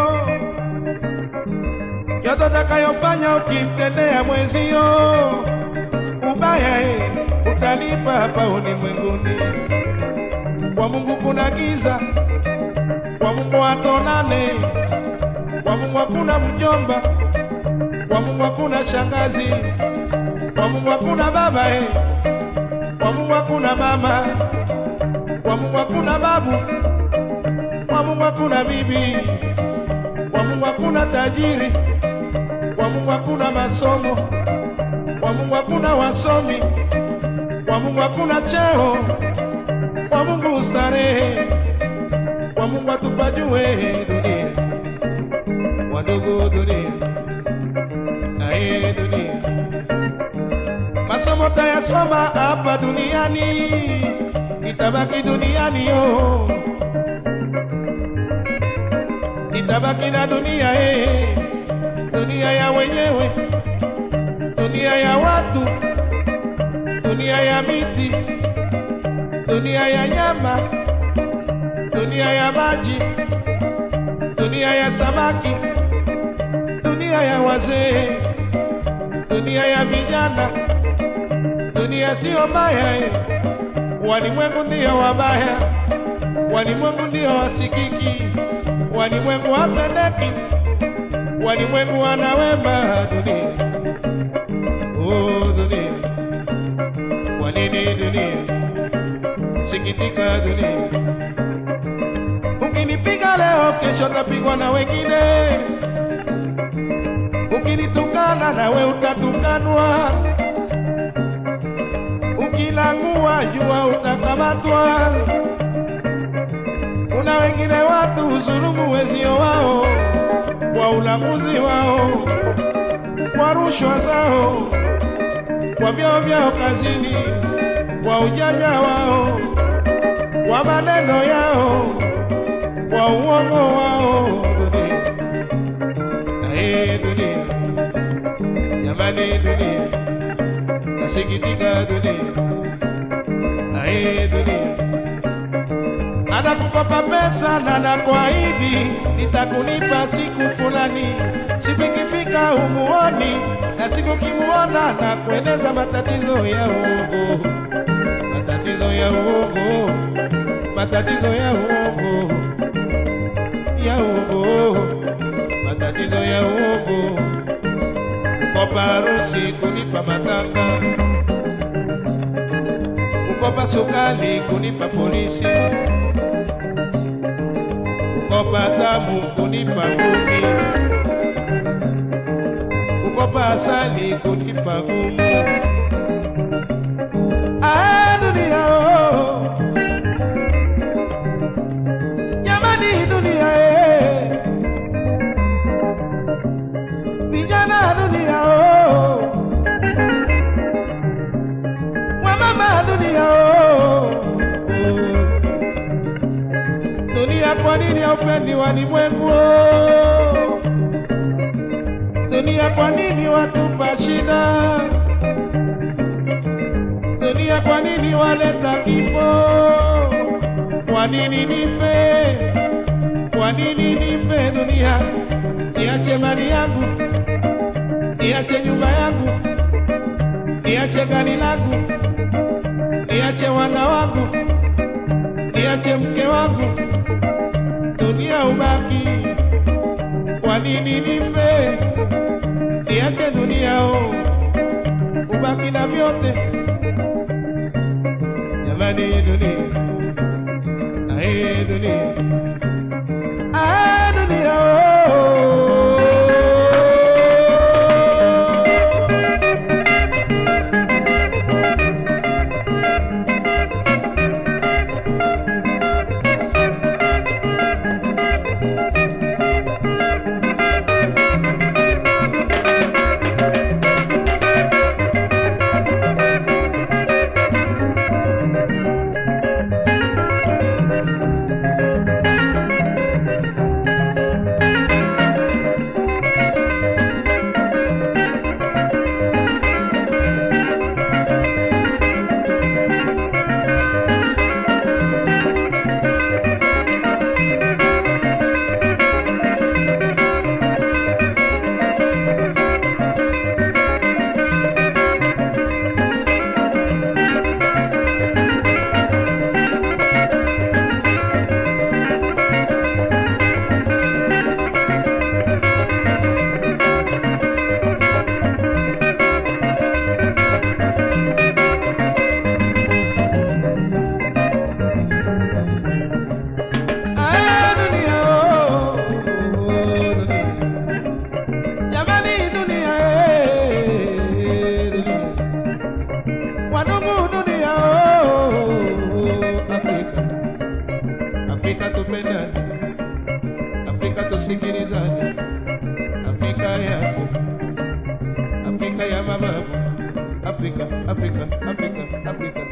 yote utakayofanya ukimtendea mwenzio ubaya, eh, utalipa hapa ulimwenguni. Kwa Mungu kuna giza, kwa Mungu hatonane, kwa Mungu hakuna mjomba, kwa Mungu hakuna shangazi, kwa Mungu hakuna baba eh. Kwa Mungu hakuna mama, kwa Mungu hakuna babu, kwa Mungu hakuna bibi, kwa Mungu hakuna tajiri, kwa Mungu hakuna masomo, kwa Mungu hakuna wasomi, kwa Mungu hakuna cheo, kwa Mungu starehe, kwa Mungu atupajue dunia, wadogo dunia, aye dunia masomo tayasoma hapa duniani, itabaki duniani yo, itabaki na dunia eh, dunia ya wenyewe, dunia ya watu, dunia ya miti, dunia ya nyama, dunia ya maji, dunia ya samaki, dunia ya wazee, dunia ya vijana dunia sio mbaya eh. Walimwengu ndio wabaya, walimwengu ndio wasikiki, walimwengu hapendeki, walimwengu wana wema. Dunia oh, dunia, kwa nini dunia? Sikitika dunia, ukinipiga leo, kesho tapigwa na wengine, ukinitukana nawe utatukanwa ukilangua jua utakamatwa. Kuna wengine watu huzulumu wezio wao kwa ulamuzi wao, kwa rushwa zao, kwa vyao vyao kazini, kwa ujanja wao, kwa maneno yao, kwa uongo wao. Dunia, ae dunia, jamani dunia nasikitika dunia, ae dunia, anakukopa pesa na nakuahidi nitakulipa siku fulani, siku ikifika humuoni, na siku kimuona na kueleza matatizo ya uongo, matatizo ya uongo, matatizo ya uongo, ya uongo, matatizo ya uongo kukopa harusi, kunipa matanga, kukopa sukali, kunipa polisi, kukopa damu, kunipa ngumi, kukopa asali, kunipa gumu. Ah, dunia oh. Jamani dunia eh. vijana dunia oh. wamama dunia oh. dunia kwa nini haupendi walimwengu oh. dunia kwa nini watupa shida dunia kwa nini waleta kifo kwa nini nife kwa nini nife dunia niache mali yangu niache nyumba yangu, niache gari langu, niache wana wangu, niache mke wangu, dunia ubaki. Kwa nini nife? Niache dunia o, ubaki na vyote. Jamani dunia, ae dunia, ae dunia oh. tusikilizane. Afrika yako, Afrika ya mababu, Afrika, Afrika, Afrika, Afrika.